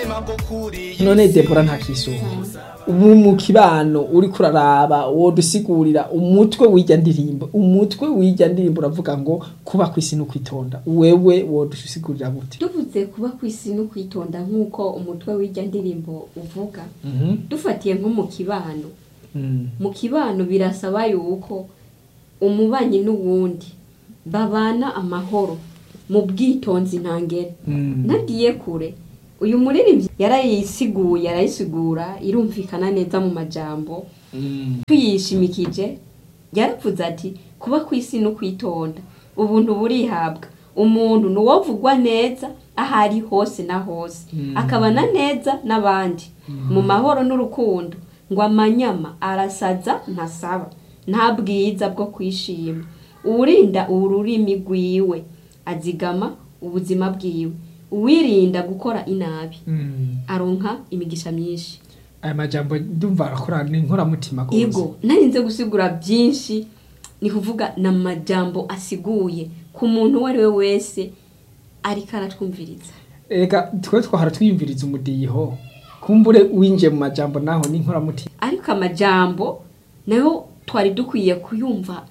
none debora nta kisuba ubu mu kibano uri kuraraba wodusigurira umutwe w'ijya ndirimbo umutwe w'ijya ndirimbo uravuga ngo kuba ku isi no kwitonda wewe wodusigurira gute tuvuze kuba ku isi no kwitonda nk'uko umutwe w'ijya ndirimbo uvuga dufatiye nko mu kibano mu kibano birasaba yuko umubanyi n'uwundi babana amahoro mu bwitonzi ntangere nagiye kure uyu muririmbyi yarayisiguye arayisigura irumvikana neza mu majambo tuyishimikije yaravuze ati kuba ku isi no kwitonda ubuntu burihabwa umuntu ni uwovugwa neza aho ari hose na hose akabana neza n'abandi mu mahoro n'urukundo ngo amanyama arasaza ntasaba nta bwiza bwo kwishima uwurinda ururimi rwiwe azigama ubuzima bwiwe uwirinda gukora inabi aronka imigisha myinshi aya majambo ndumva arakora ni inkoramutima rwose yego narinze gusigura byinshi ni kuvuga ni amajambo asiguye ku muntu uwo ari we wese ariko aratwumviriza reka twe twahora twiyumviriza umudiho kumbure winjiye mu majambo naho ni inkoramutima ariko amajambo nayo twari dukwiye kuyumva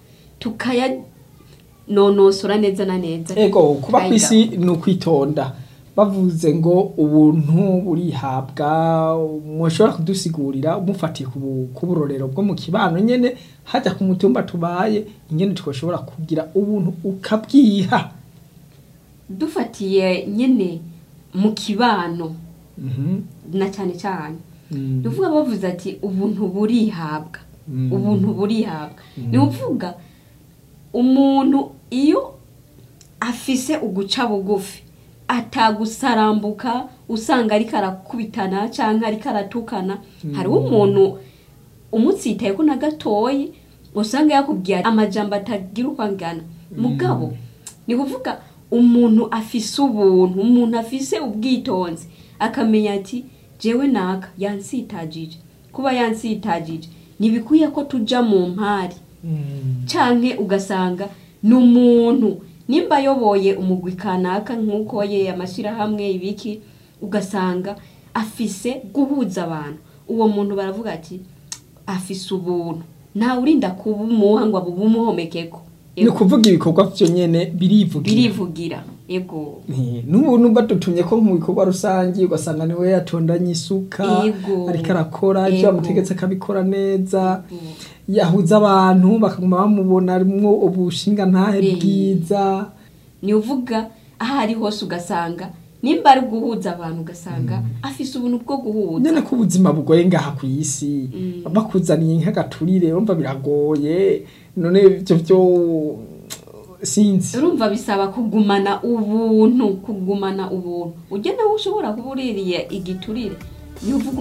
tukayanonosora neza na neza ego kuba ku isi ni ukwitonda bavuze ngo ubuntu burihabwa mushobora kudusigurira umufatiye ku bu- ku burorero bwo mu kibano nyene hajya ku mutumba tubaye ingene twashobora kugira ubuntu ukabwiha dufatiye nyine mu kibano Mhm. na cyane cyane Mm. ni ukuvuga bavuze ati ubuntu burihabwa Mm. ubuntu burihabwa ni ukuvuga umuntu iyo afise uguca bugufi atagusarambuka usanga ariko arakubitana cyangwa ariko aratukana hariho umuntu umutsitaye ko na gatoyi usanga yakubwiye amajambo atagira uko angana mugabo ni kuvuga umuntu afise ubuntu umuntu afise ubwitonzi akamenya ati jewe naka yansitagije kuba yansitagije ntibikwiye ko tuja mu mpari Mm. canke ugasanga ni umuntu nimba ayoboye umugwi kanaka nk'uko ye amashyirahamwe ibiki ugasanga afise guhuza abantu uwo muntu baravuga ati afise ubuntu ntawe urinda kubumuha ngo abumuhomekeko ni ukuvuga ibikorwa vyo nyene birivugira birivugira ego Eh, n'ubu numva dutumye ko mu bikorwa rusange ugasanga niwe yatondanye isuka Yego. ariko arakora ivyo Yego. bamutegetse akabikora neza yahuza abantu bakaguma bamubona arimwo ubushinga ntahe Eh. bwiza ni uvuga aho ari hose ugasanga nimba ari guhuza abantu ugasanga afise ubuntu bwo guhuza nyene ko ubuzima bugoye ngaha ku isi Mm. bakuzaniye nk'agaturire urumva biragoye none ivyo vyo sinzi urumva bisaba kugumana ubuntu kugumana ubuntu ujya nawe ushobora kuba uririye igiturire ni uvuga